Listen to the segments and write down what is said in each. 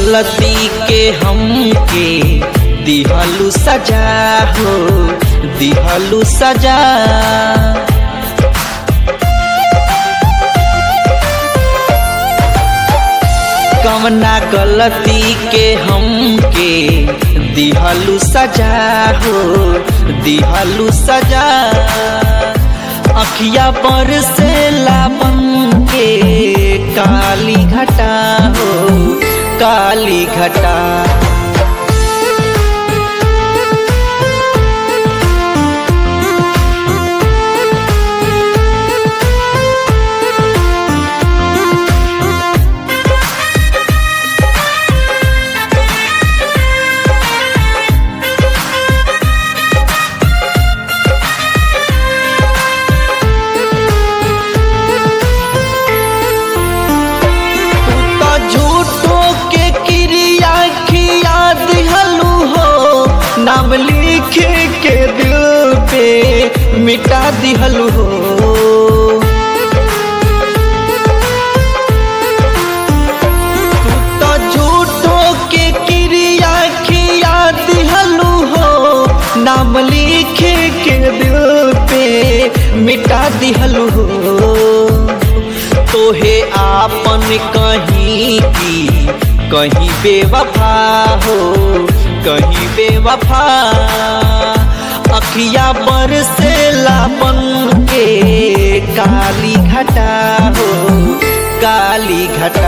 गलती के हमके दिहलू सजा हो दिहलू सजा कवना गलती के हमके दिहलू सजा हो दिहलू सजा अखिया पर से लापन के काली घटा हो काली घटा तो झूठो के क्रिया खिया दिहलू हो नाम लिख के दिल पे मिटा दिहलू हो तो झूठो के क्रिया खिया दिहलू हो नाम लिख के दिल पे मिटा दिहलू हो तोहे आपन कहीं की कहीं बेवफा हो कहीं बेवफा अखिया पर से लापन के काली घटा हो काली घटा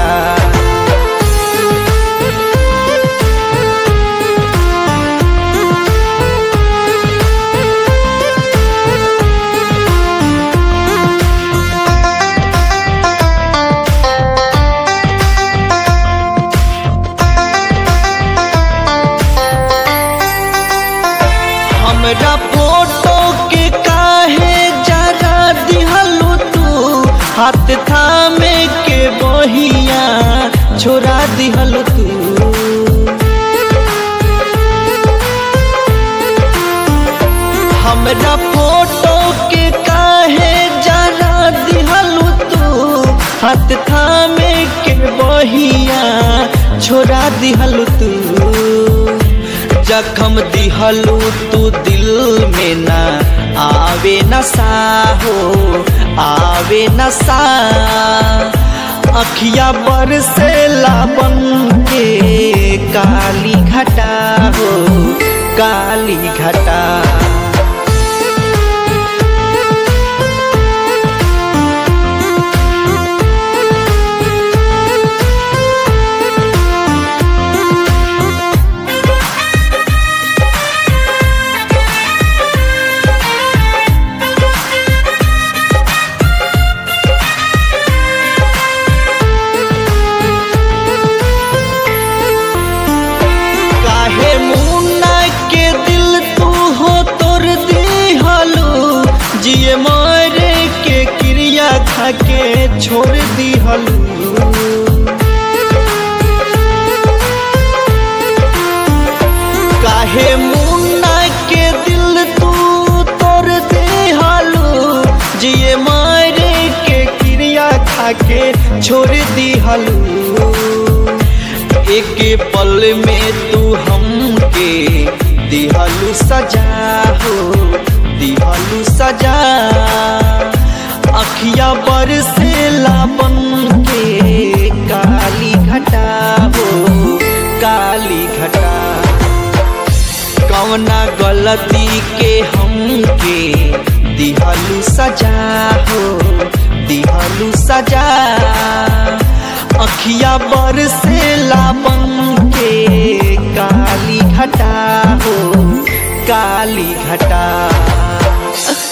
हमरा फोटो के काहे जरा दिहलू तू हाथ थामे के बहिया छोड़ा दिहलू तू हमरा फोटो के काहे जरा दिहलू तू हाथ थामे के बहिया छोड़ा दिहलू तू जखम दिहलू तू दिल में ना आवे नशा हो आवे नशा अखिया पर से लाबन के काली घटा हो काली घटा काहे मुन्ना के दिल तू हो तोर दिहलू जिए मारे के क्रिया खा के छोड़ दिहलू काहे मुन्ना के दिल तू तोर दिहलू जिए मारे के क्रिया खा के छोड़ दिहलू एक पल में तू हमके दिहलू सजा हो दिहलू सजा अखिया पर से लापन के काली घटा हो काली घटा कवना गलती के हमके दिहलू सजा हो दिहलू सजा अखिया बर से लापन के काली घटा हो काली घटा